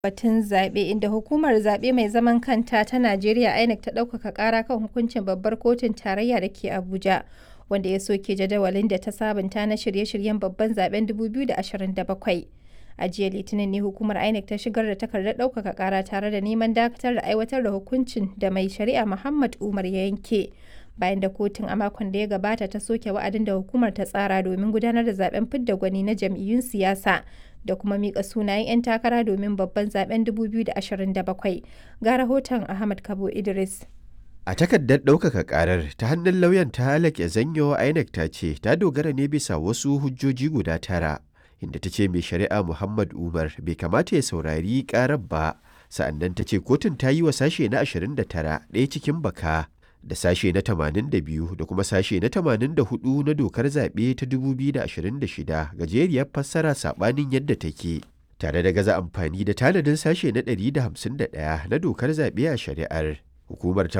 batun zaɓe inda hukumar zaɓe mai zaman kanta ta Najeriya INEC ta ɗaukaka ƙara kan hukuncin babbar kotun tarayya da ke Abuja wanda ya soke jadawalin da ta sabunta na shirye-shiryen babban zaben 2027. A jiya Litinin ne hukumar INEC ta shigar da takardar ɗaukaka ƙara tare da neman dakatar da aiwatar da hukuncin da mai shari'a Muhammad Umar ya yanke. Bayan da kotun a makon da ya gabata ta soke wa'adin da hukumar ta tsara domin gudanar da zaben fidda gwani na jam'iyyun siyasa da kuma mika sunayen 'yan takara domin babban zaben 2027 ga rahoton ahmad kabo idris a takardar ɗaukaka ƙarar ta hannun lauyan ta halake zanyo inec ta ce ta dogara ne bisa wasu hujjoji guda tara inda ta ce mai shari'a muhammad umar bai kamata ya saurari ƙarar ba sa'annan ta ce kotun ta yi wa sashe na 29 ɗaya cikin baka da sashe na 82 da kuma sashe na 84 na dokar zaɓe ta 2026 gajeriyar fassara saɓanin yadda take tare da gaza amfani da tanadin sashe na 151 na dokar zaɓe a shari'ar hukumar ta